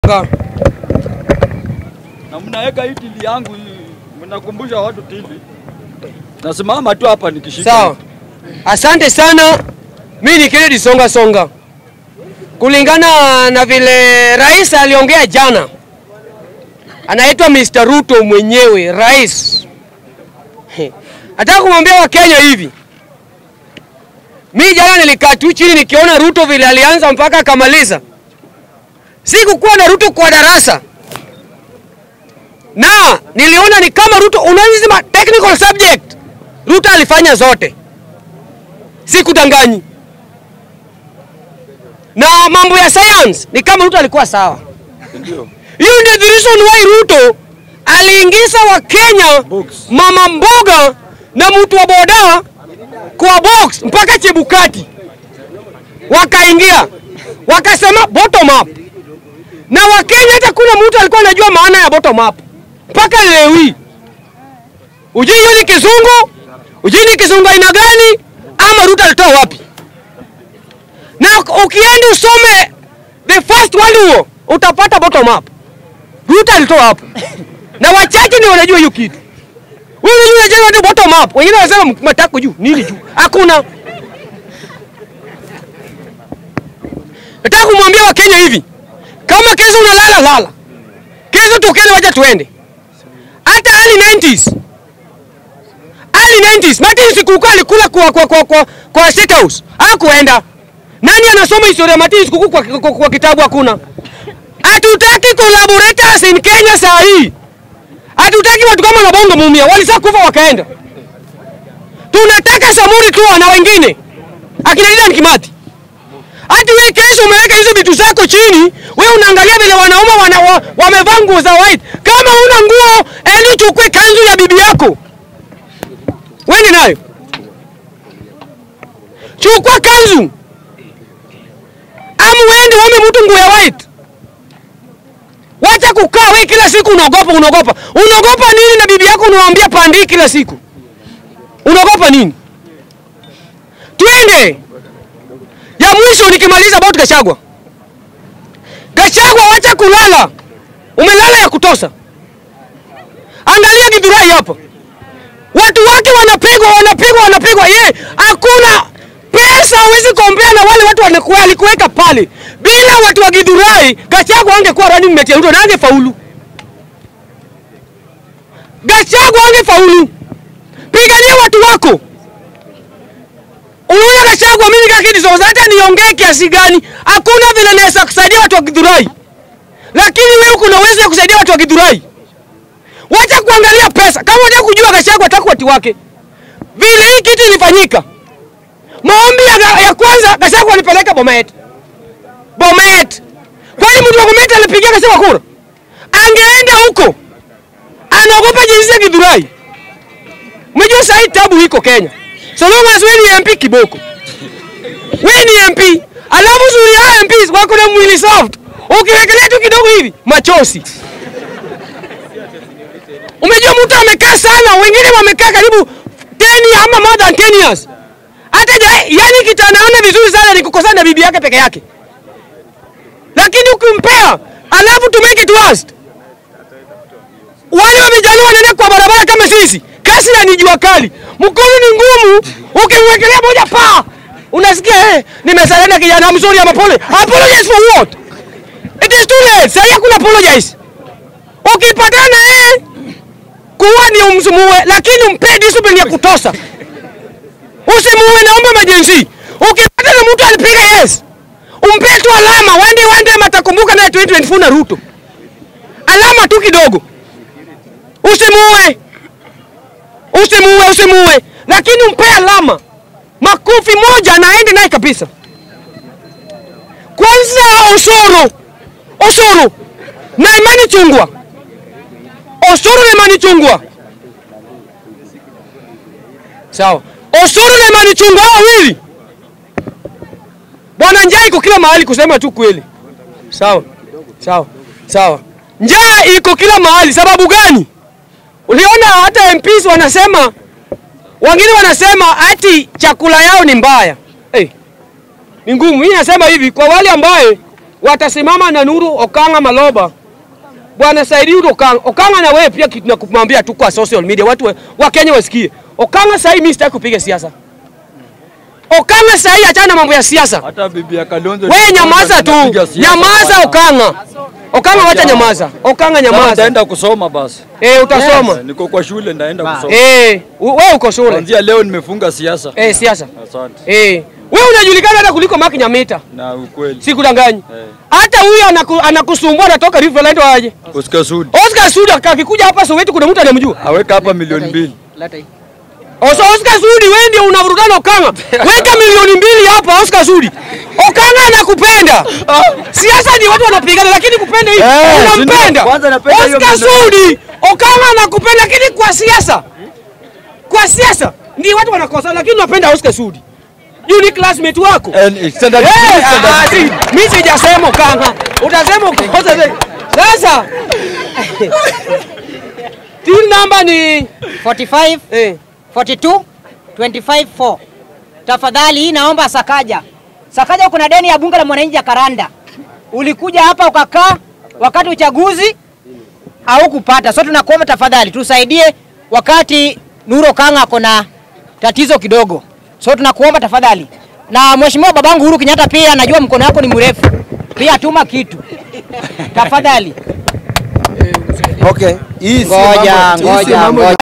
Songa. na mnaweka hii tili yangu hii, mnakumbusha watu tili. Nasimama tu hapa nikishika. Sawa, asante sana. Mi ni Kennedy Songa Songa. Kulingana na vile rais aliongea jana, anaitwa Mr. Ruto mwenyewe rais. He. Nataka kumwambia Wakenya hivi, mi jana nilikaa tu chini nikiona Ruto vile alianza mpaka akamaliza. Sikukuwa na Ruto kwa darasa na niliona ni kama Ruto unazima technical subject Ruto alifanya zote, sikudanganyi. Na mambo ya science ni kama Ruto alikuwa sawa. Ndio. Hiyo ndio the reason why Ruto aliingiza Wakenya Box. mama mboga na mtu wa boda kwa box mpaka Chebukati wakaingia wakasema bottom up, na Wakenya hata kuna mtu alikuwa anajua maana ya bottom up mpaka leo hii. Ujui hiyo ni kizungu, ujui ni kizungu aina gani, ama Ruto alitoa wapi? Na ukienda usome the first world war utapata bottom up. Ruto alitoa hapo, na wachache ndio wanajua hiyo kitu. Wewe unajua je, watu bottom up, wengine wanasema matako juu nini juu, hakuna. Nataka kumwambia Wakenya hivi, kama kesho unalala lala, kesho tokeni, wacha tuende. Hata early 90s early 90s Martin Sikuku alikula kwa kwa kwa kwa, kwa State House hakuenda. Nani anasoma historia ya Martin Sikuku kwa, kwa, kwa kitabu? Hakuna. Hatutaki collaborators in Kenya saa hii. Hatutaki watu kama Nabongo Mumia walisa kufa wakaenda. Tunataka Samuri tu na wengine akina Dedan Kimathi. Hati wewe kesho umeweka hizo vitu zako chini, wewe unaangalia vile wanaume wana, wa, wamevaa nguo za white. Kama una nguo, eni uchukue kanzu ya bibi yako. Wewe nayo. Chukua kanzu. Amu weende uome mtu nguo ya white. Wacha kukaa wewe kila siku unaogopa unaogopa. Unaogopa nini na bibi yako unamwambia pandi kila siku? Unaogopa nini? Twende. Ya mwisho nikimaliza about Gachagua. Gachagua wacha kulala. Umelala ya kutosa. Angalia Githurai hapa. Watu wake wanapigwa wanapigwa wanapigwa. Ye, hakuna pesa hawezi kompea na wale watu walikuwa alikuweka pale. Bila watu wa Githurai, Gachagua angekuwa running mate ya Ruto na angefaulu. Gachagua angefaulu. Pigania watu wako. Unaona Gachagua, mimi kakidi zoza, hata niongee kiasi gani, hakuna vile naweza kusaidia watu wa Githurai, lakini wewe kuna uwezo wa kusaidia watu wa Githurai. Wacha kuangalia pesa. Kama unataka kujua Gachagua ataka watu wake, vile hii kitu ilifanyika, maombi ya, ya kwanza Gachagua alipeleka Bomet. Bomet, kwani mtu wa Bomet alipigia Gachagua kura? Angeenda huko, anaogopa jinsi ya Githurai. Umejua sasa hii tabu iko Kenya. So long as wewe ni MP kiboko. Wewe ni MP. Alafu zuri ya MPs wako na mwili soft. Ukiwekelea tu kidogo hivi machozi. Umejua mtu amekaa sana, wengine wamekaa karibu 10 ama more than 10 years. Hata ja- yani kitu anaona vizuri sana ni kukosana na bibi yake peke yake. Lakini ukimpea, alafu to make it worst. Wale wamejaliwa wanaenda kwa barabara kama sisi. Kasi na ni jua kali. Mkono ni ngumu. Ukimwekelea moja pa. Unasikia eh, nimesalenda kijana I'm sorry I'm apology. Apologize for what? It is too late. Sasa hakuna apologize. Ukipatana eh kuwa ni umsumuwe lakini umpe discipline ya kutosha. Usimuue naomba majenzi. Ukipatana na mtu alipiga yes. Umpe tu alama. Wende wende matakumbuka naye 2024 na Ruto. Alama tu kidogo. Usimuue, usimuue, usimuue, lakini umpe alama makofi moja na aende naye kabisa. Kwanza Osoro, Osoro na Imani Chungwa, Osoro na Imani Chungwa, sawa. Osoro na Imani Chungwa hao wawili, bwana, njaa iko kila mahali, kusema tu kweli. Sawa, sawa, sawa. Njaa iko kila mahali. Sababu gani? Uliona hata MPs wanasema, wengine wanasema ati chakula yao ni mbaya. Hey, ni ngumu. Mimi nasema hivi kwa wale ambaye watasimama na Nuru Okanga Maloba, bwana Saidi Okanga. Okanga na wewe pia kitu nakumwambia tu kwa social media, watu wa, wa Kenya wasikie. Okanga sasa mimi sitaki kupiga siasa. Okanga sasa achana na mambo ya siasa. Hata bibi ya Kalonzo. Wewe nyamaza tu, anapiga siasa nyamaza bwana. Okanga. Okanga wacha nyamaza, Okanga Sasa nyamaza. Nitaenda kusoma basi. Eh, utasoma. Niko kwa shule ndaenda kusoma. Eh, u- wewe uko shule. Kuanzia leo nimefunga siasa. Eh, siasa. Asante. Eh, wewe unajulikana hata kuliko Mark Nyamita. Na ukweli. Sikudanganyi. Eh. Hata huyo anaku, anakusumbua anatoka Riverland waje. Oscar Sudi. Oscar Sudi akikuja hapa Soweto kuna mtu anamjua. Aweka hapa milioni mbili. Oso Oscar Sudi wewe ndio unavurugana Okanga. Weka milioni mbili hapa Oscar Sudi. Okanga anakupenda. Siasa ni watu wanapigana lakini kupenda hivi Eh, unampenda. si ndio? Kwanza napenda hiyo Oscar maneno. Sudi. Okanga anakupenda lakini kwa siasa. Kwa siasa ndio watu wanakosa lakini unapenda Oscar Sudi. Yule ni classmate wako. And standard Eh, three, standard ah, three. si- Mimi sijasema Okanga. Utasema ukosa zaidi. Sasa Team number ni 45 eh 42 25 4. Tafadhali hii naomba Sakaja. Sakaja kuna deni ya bunge la mwananchi ya Karanda. Ulikuja hapa ukakaa wakati uchaguzi au kupata. So tunakuomba tafadhali tusaidie wakati Nuro Kanga ako na tatizo kidogo. So tunakuomba tafadhali. Na mheshimiwa babangu Uhuru Kenyatta pia najua mkono wako ni mrefu. Pia tuma kitu. Tafadhali. Okay. Hii si Ngoja, mambo- hii si ngoja, mambo ngoja.